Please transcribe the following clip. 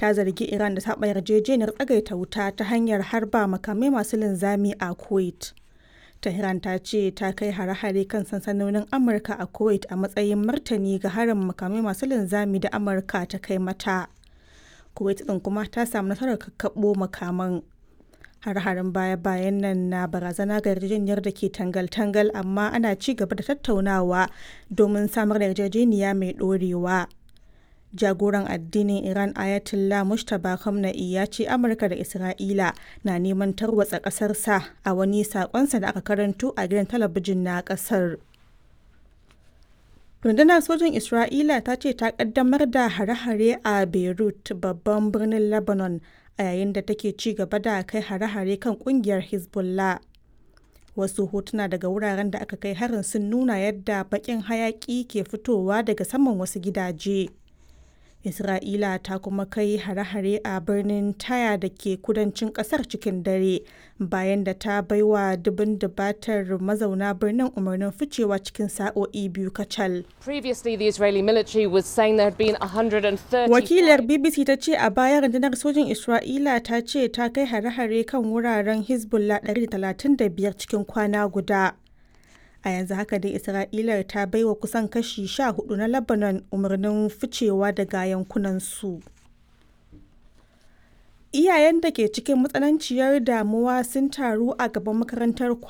ta zargi Iran da saba yarjejeniyar tsagaita wuta ta hanyar harba makamai masu linzami a Kuwait. Tehran ta ce ta kai hare-hare kan sansanonin Amurka a Kuwait a matsayin martani ga harin makamai masu linzami da Amurka ta kai mata. Kuwait ɗin kuma ta samu nasarar kakkaɓo makaman. Har-harin baya-bayan nan na barazana ga yarjejeniyar da ke tangal-tangal amma ana ci gaba da tattaunawa domin samar da yarjejeniya mai ɗorewa. Jagoran addinin Iran Ayatollah Mustapha Khamenei ya ce Amurka da Isra'ila na neman tarwatsa ƙasarsa a wani saƙonsa da aka karanto a gidan talabijin na ƙasar. Rundunar sojin Isra'ila ta ce ta ƙaddamar da hare-hare a Beirut, babban birnin Lebanon, a yayin da take ci gaba da kai hare-hare kan ƙungiyar Hezbollah. Wasu hotuna daga wuraren da aka kai harin sun nuna yadda baƙin hayaƙi ke fitowa daga saman wasu gidaje. Isra'ila ta kuma kai hare-hare a birnin Taya da ke kudancin kasar cikin dare bayan da ta baiwa dubin dubatar mazauna birnin umarnin ficewa cikin sa'o'i biyu kacal. Previously, the Israeli military was saying there had been 130. Wakilar BBC ta ce a baya rundunar sojin Isra'ila ta ce ta kai hare-hare kan wuraren Hezbollah 135 cikin kwana guda. a yanzu haka dai isra'ila ta baiwa kusan kashi sha hudu na lebanon umarnin ficewa daga yankunansu iyayen da ke cikin matsananciyar damuwa sun taru a gaban makarantar